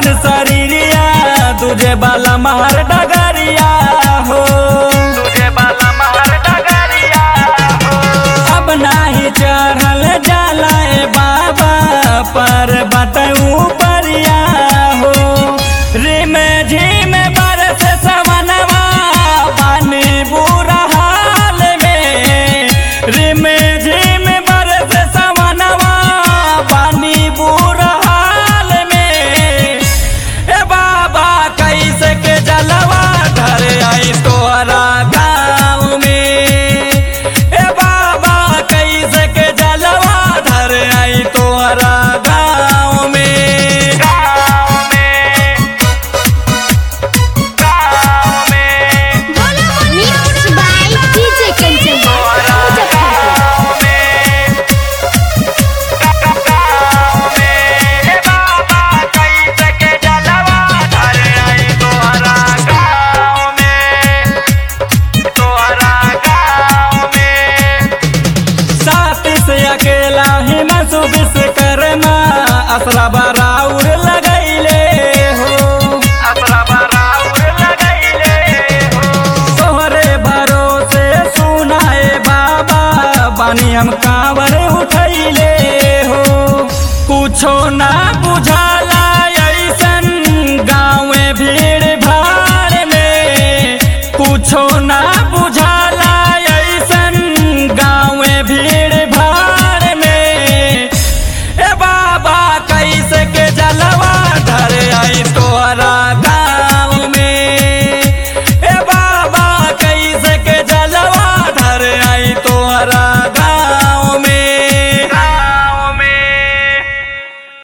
सुघर शरीरिया तुझे बाला महर डगरिया हो तुझे बाला महर डगरिया हो अब नाही चढ़ल जाला ए बाबा पर बतऊ परिया हो रिम झिम बरस सवनवा पानी बुरा हाल में रिम झिम बरस सवनवा पानी बुरा हाल में ए बाबा कैसे के जलवा घर आई तोहरा गाँव में ए बाबा कैसे के जलवा घर आई तोहरा गाँव में गाँव में गाँव में Mixed by DJ Kanchan Muzaffar. साथ से अकेला ही न सुबिस करना असरा